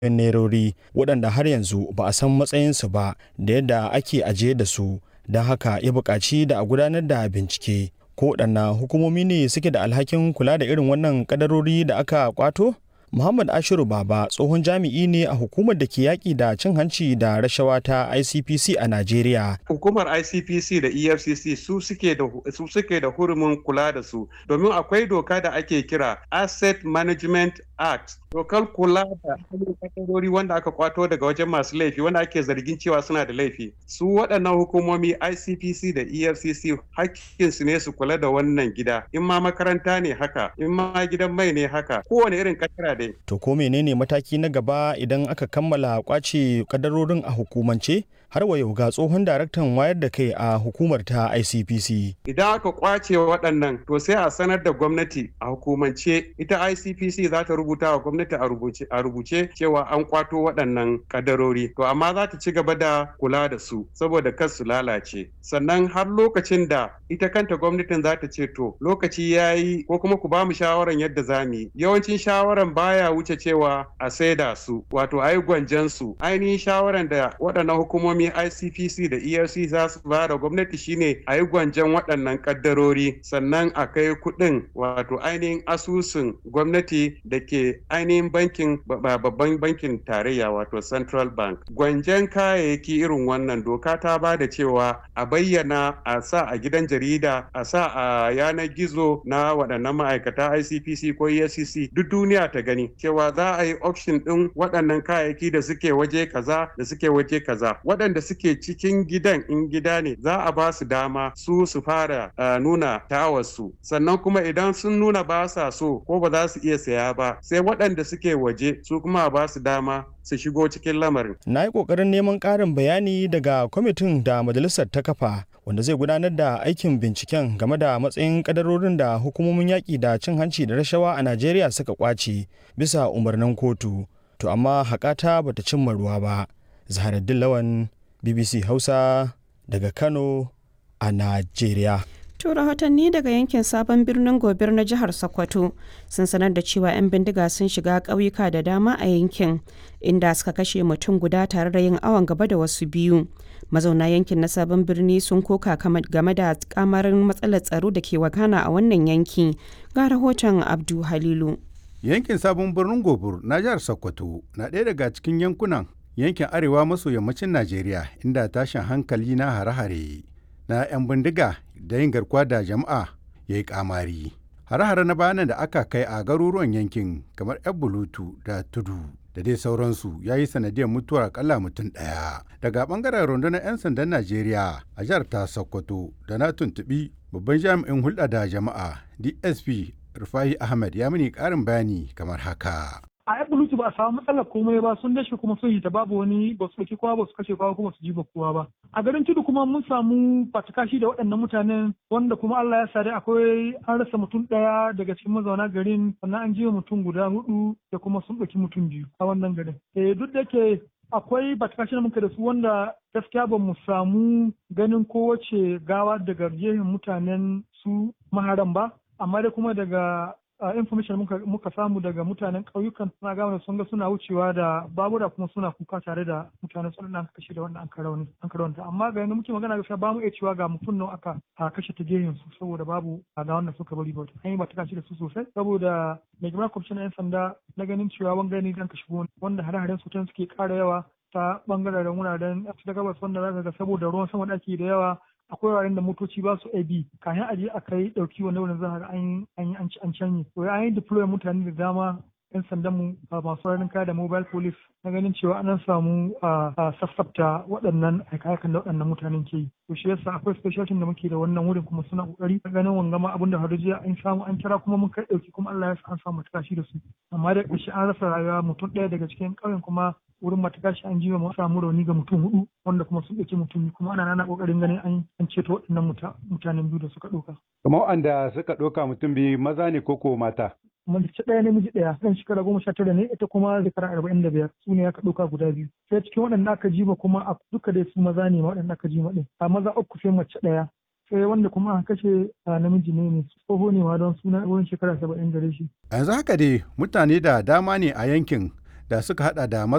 nerori waɗanda har yanzu ba a san matsayinsu ba da yadda ake ajiye da su don haka ya buƙaci da a gudanar da bincike ko waɗanna hukumomi ne suke da alhakin kula da irin wannan kadarori da aka kwato Muhammad Ashiru Baba tsohon jami'i ne a hukumar da ke yaƙi da cin hanci da rashawa ta ICPC a Najeriya. Hukumar ICPC da EFCC su suke da su suke da hurumin kula da su domin akwai doka da ake kira Asset Management Act. Dokar kula da kadarori wanda aka kwato daga wajen masu laifi wanda ake zargin cewa suna da laifi. Su waɗannan hukumomi ICPC da EFCC hakkinsu ne su kula da wannan gida. In ma makaranta ne haka, in ma gidan mai ne haka, kowane irin kadara dai. To ko menene mataki na gaba idan aka kammala kwace kadarorin a hukumance? Har wa yau ga tsohon daraktan wayar da kai a hukumar ta ICPC. Idan aka kwace waɗannan to sai a sanar da gwamnati a hukumance ita ICPC za ta rubuta wa gwamnati a rubuce cewa an kwato waɗannan kadarori. To amma za ta ci gaba da kula da su saboda kar su lalace. Sannan har lokacin da ita kanta gwamnatin za ta ce to lokaci ya yi ko kuma ku ba mu shawaran yadda za mu yi. Yawancin shawaran baya wuce cewa a saida su wato a yi gwanjan su. Ainihin shawaran da waɗannan hukumomi ICPC da ERC za su ba da gwamnati shine a yi gwanjan waɗannan kaddarori sannan a kai kuɗin wato ainihin asusun gwamnati da ke ainihin bankin babban bankin tarayya wato Central Bank. Gwanjan kayayyaki irin wannan doka ta ba da cewa a bayyana a sa a gidan jarida a sa a yanar gizo na waɗannan ma'aikata ICPC ko EFCC duk duniya ta gani cewa za a yi option ɗin waɗannan kayayyaki da suke waje kaza da suke waje kaza waɗanda suke cikin gidan in gida ne za a ba su dama su su fara uh, nuna tawarsu sannan kuma idan sun nuna ba sa so ko ba za su iya saya ba sai waɗanda suke waje su kuma ba su dama su shigo cikin lamarin. Na yi ƙoƙarin neman ƙarin bayani daga kwamitin da majalisar ta kafa wanda zai gudanar da aikin binciken game da matsayin kadarorin da hukumomin yaƙi da cin hanci da rashawa a Najeriya suka ƙwace bisa umarnin kotu. To amma haƙata bata cimma ruwa ba. Zaharaddin Lawan BBC Hausa daga Kano a Najeriya. To rahotanni daga yankin sabon birnin gobir na jihar Sokoto sun sanar da cewa 'yan bindiga sun shiga ƙauyuka da dama a yankin inda suka kashe mutum guda tare da yin awon gaba da wasu biyu. Mazauna yankin na sabon birni sun koka game da kamarin matsalar tsaro da ke wakana a wannan yanki. Ga rahoton Abdu Halilu. Yankin sabon birnin gobir na jihar Sokoto na ɗaya daga cikin yankunan yankin arewa maso yammacin Najeriya inda tashin hankali na hare-hare na 'yan bindiga da yin garkuwa da jama'a ya yi kamari. Hare-hare na bayanan da aka kai a garuruwan yankin kamar 'yan bulutu da tudu da dai sauransu ya yi sanadiyar mutuwar akalla mutum ɗaya. Daga ɓangaren rundunar 'yan sandan Najeriya a jihar ta Sokoto da na tuntuɓi babban jami'in hulɗa da jama'a DSP Rufai Ahmed ya mini ƙarin bayani kamar haka. a yan bulutu ba a samu matsalar komai ba sun dashe kuma sun yi ta babu wani ba su ɗauki kowa ba su kashe kowa kuma su jiba kowa ba a garin tudu kuma mun samu fatakashi da waɗannan mutanen wanda kuma Allah ya sare akwai an rasa mutum ɗaya daga cikin mazauna garin sannan an jiwa mutum guda hudu da kuma sun ɗauki mutum biyu a wannan garin eh duk da ke akwai batakashi da muka da su wanda gaskiya ba mu samu ganin kowace gawa daga gehen mutanen su maharan ba amma dai kuma daga uh, information muka, muka samu daga mutanen ƙauyukan suna gama sun ga suna wucewa da babura kuma suna kuka tare da mutanen sun an kashe da wannan an karauni an karaunta amma ga yanzu muke magana gaskiya ba mu iya cewa ga mutum nan aka a kashe ta gehen su saboda babu a ga wannan suka bari ba an yi ba ta da su sosai saboda mai girma kwamishin yan sanda na ganin cewa wanga ne dan ka shigo wanda hare-haren su suke ƙara yawa ta bangaren wuraren ta gabas wanda za ga saboda ruwan sama da ake da yawa akwai wuraren da motoci ba su abi kafin aje a kai dauki wanda wurin za ga an yi an canye to an yi deploy mutane da dama yan sandan mu masu ranin kaya da mobile police na ganin cewa an samu a sassafta waɗannan aikakan da waɗannan mutanen ke yi to shi yasa akwai special team da muke da wannan wurin kuma suna kokari ganin wangama abin da har jiya an samu an kira kuma mun kai dauki kuma Allah ya sa an samu tashi da su amma da ƙarshe an rasa rayuwa mutum ɗaya daga cikin ƙauyen kuma wurin matakashi an jiwa mu samu rauni ga mutum hudu wanda kuma sun ɗauki mutum kuma ana nana ƙoƙarin ganin an an ceto waɗannan mutanen biyu da suka ɗauka. Kamar wanda suka ɗauka mutum biyu maza ne koko mata? mace ɗaya namiji ɗaya ɗan shekara goma sha tara ne ita kuma shekara arba'in da biyar su ne aka ɗauka guda biyu sai cikin waɗanda aka jima kuma a duka dai su maza ne waɗanda aka jima ɗin a maza uku sai mace ɗaya sai wanda kuma aka kashe namiji ne ne tsoho ne ma don suna wurin shekara saba'in gare shi. yanzu haka dai mutane da dama ne a yankin da suka hada da